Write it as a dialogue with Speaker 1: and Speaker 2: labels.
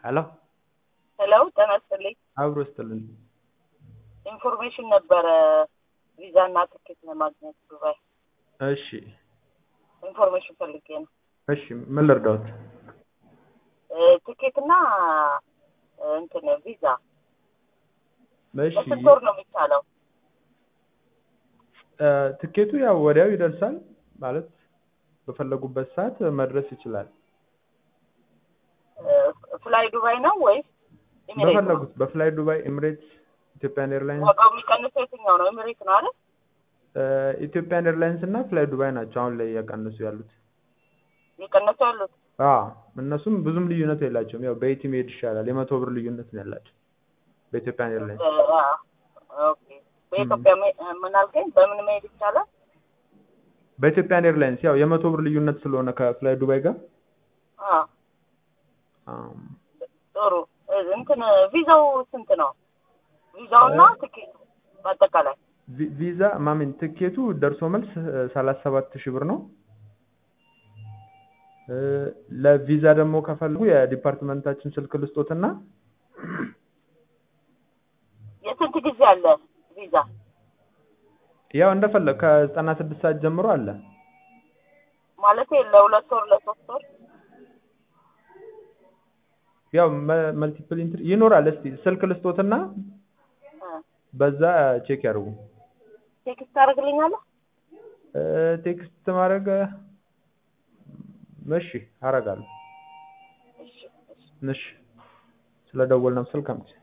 Speaker 1: ሄሎ
Speaker 2: ሄሎ ጤና ይስጥልኝ።
Speaker 1: አብሮ ይስጥልን።
Speaker 2: ኢንፎርሜሽን ነበረ ቪዛ እና ትኬት ለማግኘት ዱባይ
Speaker 1: እሺ
Speaker 2: ኢንፎርሜሽን ፈልጌ ነው።
Speaker 1: እሺ ምን ልርዳዎት?
Speaker 2: እ፣ ትኬት እና እ፣ እንትን ቪዛ
Speaker 1: እሺ
Speaker 2: በስንት ወር ነው የሚቻለው?
Speaker 1: እ፣ ትኬቱ ያው ወዲያው ይደርሳል ማለት በፈለጉበት ሰዓት መድረስ ይችላል።
Speaker 2: እ፣ ፍላይ ዱባይ ነው ወይስ ኤሚሬት ነው?
Speaker 1: በፈለጉት በፍላይ ዱባይ፣ ኤምሬትስ፣ ኢትዮጵያን ኤርላይንስ
Speaker 2: ዋጋው የሚቀንሰው የትኛው ነው? ኤሚሬት ነው አይደል?
Speaker 1: እ፣ ኢትዮጵያን ኤርላይንስ እና ፍላይ ዱባይ ናቸው አሁን ላይ እያቀነሱ ያሉት።
Speaker 2: እየቀነሱ ያሉት
Speaker 1: አዎ እነሱም ብዙም ልዩነት የላቸውም። ያው በኢቲ መሄድ ይሻላል። የመቶ ብር ልዩነት ነው ያላቸው በኢትዮጵያን ኤርላይንስ።
Speaker 2: እ፣ አ፣ ኦኬ። በኢትዮጵያ መ- ምን አልከኝ? በምን መሄድ ይቻላል?
Speaker 1: በኢትዮጵያን ኤርላይንስ ያው የመቶ ብር ልዩነት ስለሆነ ከፍላይ ዱባይ ጋር
Speaker 2: አ፣
Speaker 1: አም፣
Speaker 2: ጥሩ እ፣ እንትን ቪዛው ስንት ነው? ቪዛው እና ትኬቱ በአጠቃላይ
Speaker 1: ቪ- ቪዛ ማሚን ትኬቱ ደርሶ መልስ ሰላሳ ሰባት ሺህ ብር ነው። እ፣ ለቪዛ ደግሞ ከፈልጉ የዲፓርትመንታችን ስልክ ልስጦትና
Speaker 2: የስንት ጊዜ አለ ቪዛ?
Speaker 1: ያው እንደፈለግ ከዘጠና ስድስት ሰዓት ጀምሮ አለ።
Speaker 2: ማለት ለሁለት ወር ለሶስት ወር
Speaker 1: ያው መልቲፕል ኢንትሪ ይኖራል። እስቲ ስልክ ልስጦትና
Speaker 2: እ፣
Speaker 1: በዛ ቼክ ያድርጉ።
Speaker 2: ቴክስት ታደርግልኛለህ?
Speaker 1: እ፣ ቴክስት ማድረግ እሺ አረጋለሁ።
Speaker 2: እሺ እሺ
Speaker 1: እሺ ስለደወልነው ስልክ አምጪ